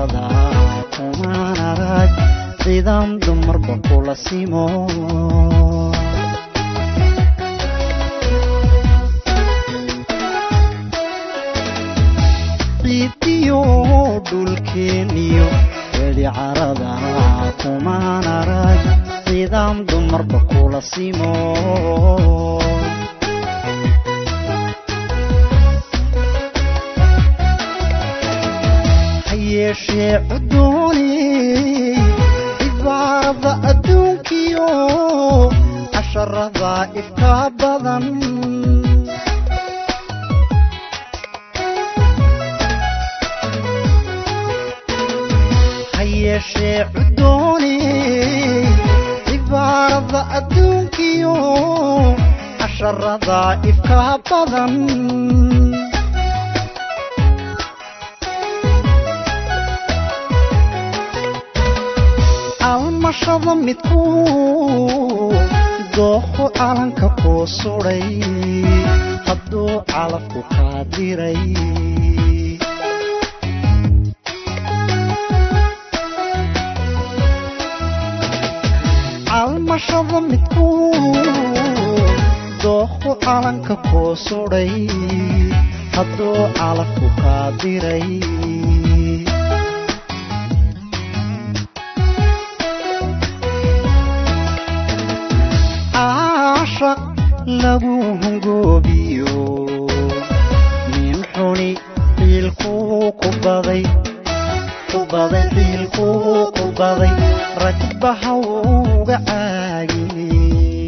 carada kumaan arag ciidan dumarba kula simo ciidiyo dhulkeeniyo weli carada kumaan arag ciidan dumarba kula simo hayeeshee cudooni cibaarada adduunkiyo casharada ifka badan hayeeshee cudooni cibaarada adduunkiyo casharada ifka badan almashada midku dooqo calanka kuu sudhay hadduu calafku kaa diray almashada midku dooqo calanka kuu sudhay hadduu calafku kaa diray caashaq lagu hungoobiyo nin xuni xiilkuu ku baday ku baday xiilkuu ku baday ragbaha uga caagiyey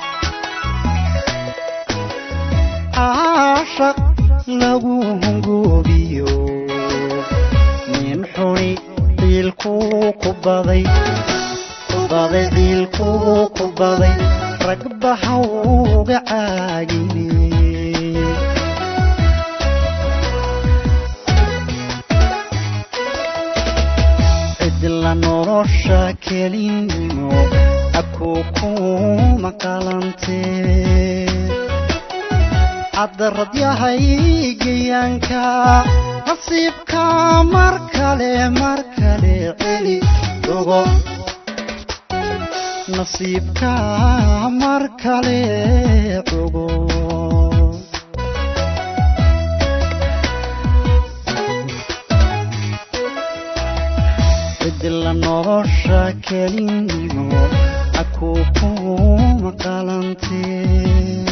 caashaq lagu hungoobiyo nin xuni xiilkuu ku baday ku baday xiilkuu ku baday ragbaha uga caagiyey cidla nolosha kelinimo akuu kuma qalantee cadarad yahay geyaanka nasiibka mar kale mar kale celi ogo nasiibka mar kale ogo cidla nolosha kelinimo akuu kuma qalantee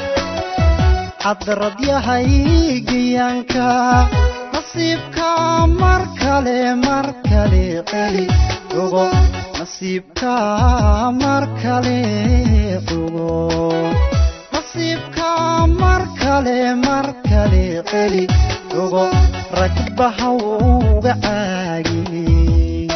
cadrad yahay geyaanka nasiibka mar kale mar kale celi ogo nasiibka mar kale ogo nasiibka mar kale mar kale celi ogo ragbaha uga caagiyey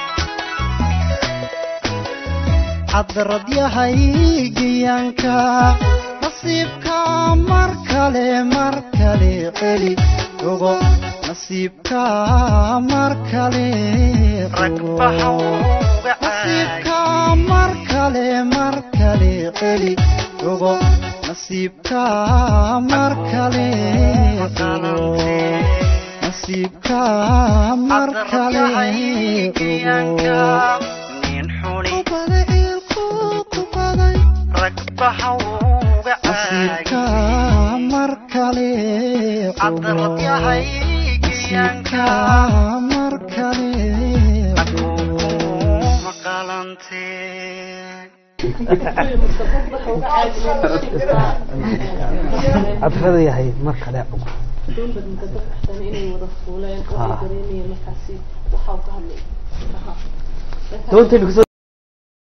cadrad yahay geyaanka nasiibka mar kale mar kale celi ogo nasiibka mar kale ogo nasiibka mar kale mar kale celi ogo nasiibka mar kale ogo nasiibka mar kale ogo nin xuni ragbaha uga nasiibka mar kale cadrad yahay nasiibka mar kale cadrada yahay mar kale ogo doonbad muddo baxsan inay wada fuuleen oo ay dareemayeen markaasi waxa uu ka hadlay doonta